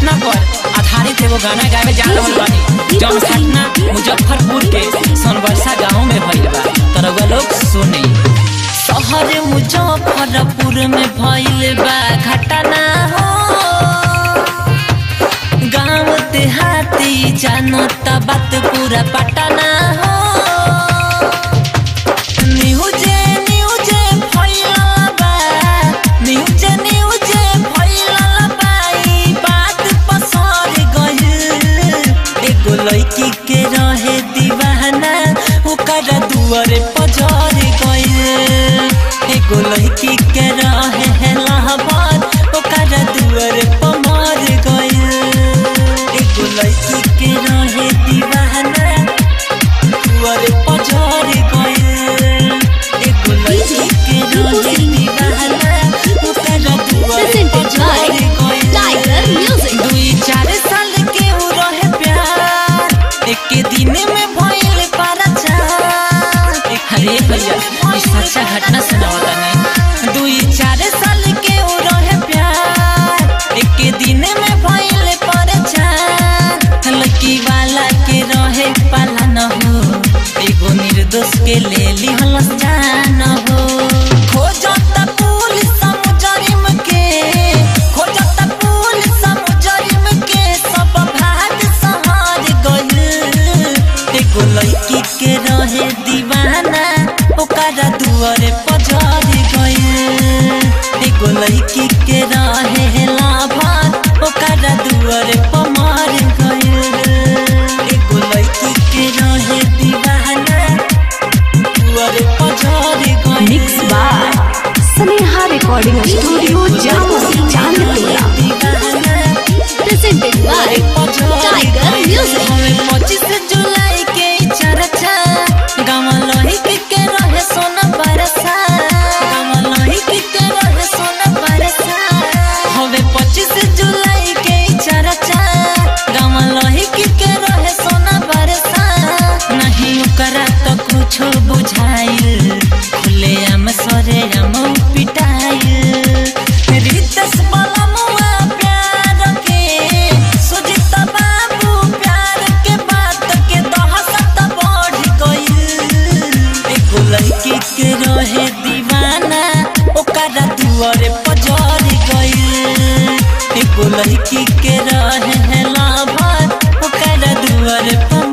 घटना पर आधारित एगो गाना गावे जा रहल बानी जौन घटना मुजफ्फरपुर के सोनबरसा गांव में भइल बा तरवा लोग सुने शहर मुजफ्फरपुर में भइल बा घटना हो गांव देहाती जानता बात पूरा पटना हो न्यूजे न्यूजे फैलल बा न्यूजे न्यूजे फैलल बा ई बात पसर गइल एगो लड़की के रहे दीवाना ओकर दुआरे पजर गइल एगो लड़की के रहे हेलाबाद ओकर दुआरे पमर गइल एगो लड़की के रहे दीवाना दुआरे पजर गइल एगो लड़की के रहे दीवाना ओकर दुआरे पजर Tiger Music. गइल दुई चार साल के उ रहे प्यार एक दिन में भइल पराचार अरे भैया ई सच्चा घटना सुनावता नहीं दुई चार साल के उ रहे प्यार एक दिन में भइल पराचार लड़की वाला के रहे पाला न हो एगो निर्दोष के ले लिहल जान हो खोजत पुलिस मुजरिम के खोजत पुलिस मुजरिम के सब भाग सहार गइल एगो लड़की के रहे दीवाना ओकरा दुआरे पजर गइल एगो लड़की के रहे लाभार ओकरा दुआरे पमार गइल एगो लड़की के रहे दीवाना दुआरे पजर गइल Mix by Sneha Recording Studio, Jammu, Chandpura. Presented by Tiger Music. हमें पच्चीस जुलाई के चर्चा गाँव लोहिक के रहे सोना बरसा गाँव लोहिक के रहे सोना बरसा हमें पच्चीस जुलाई के चर्चा गाँव लोहिक के रहे सोना बरसा नहीं ओकरा तो कुछ बुझाइल खुले आम सरे आम पिटाइल रितेश बलमुआ प्यार के सुजित बाबू प्यार के बात के दहशत बढ़ गइल एगो लड़की के रहे दीवाना ओकरा दुआरे पजर गइल एगो लड़की के रहे लाभार ओकरा दुआरे पम